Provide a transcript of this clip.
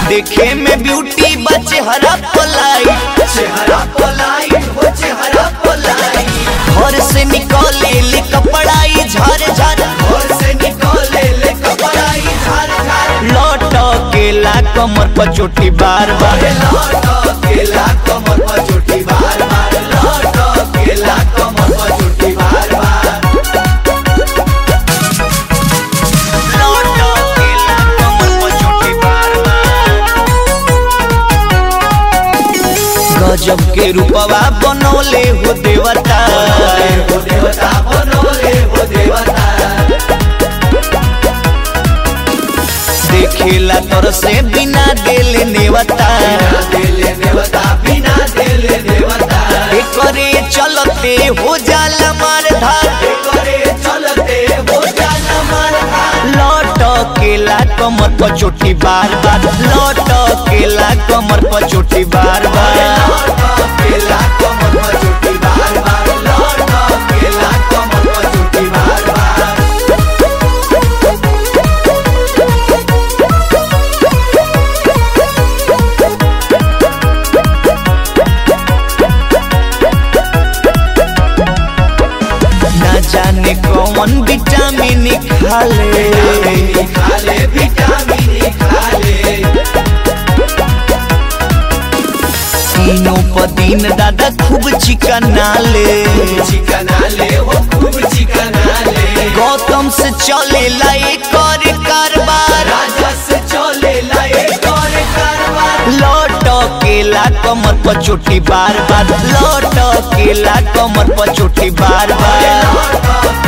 देखे में ब्यूटी बा चेहरा पलाई चेहरा पलाई हो चेहरा पलाई घर से निकले ले कपड़ाई झर झर घर से निकले ले कपड़ाई झार झार लौट केला कमर पर चोटी बार बार लौट केला कमर पर चोटी बार बार लौट केला कमर पर चोटी बार बार लौट केला कमर पर चोटी बार बार गजब के रूपवा बनौले हो देवता हो देवता बनोले हो देवता देखेला तोर से बिना देले नेवता बिना देले देवता बिना देले देवता करे चलते हो जाला मार धार करे चलते हो जाना मारता लौट केला कमर पर चोटी बार बार लौट केला कमर पर चोटी बार बार लौट केला कमर पर चोटी बार बार लौट केला कमर पर चोटी बार बार ना जाने कौन विटामिन खाले विटामिन खाले विटामिन खाले तीनों पदीन दादा खूब चिकनाले चिकना ले हो खूब चिकना ले गौतम से चले लाई कर कारबार राजा से चले लाए और कारवार लौट केला कमर पर चोटी बार बार लौट केला कमर पर चोटी बार बार लौट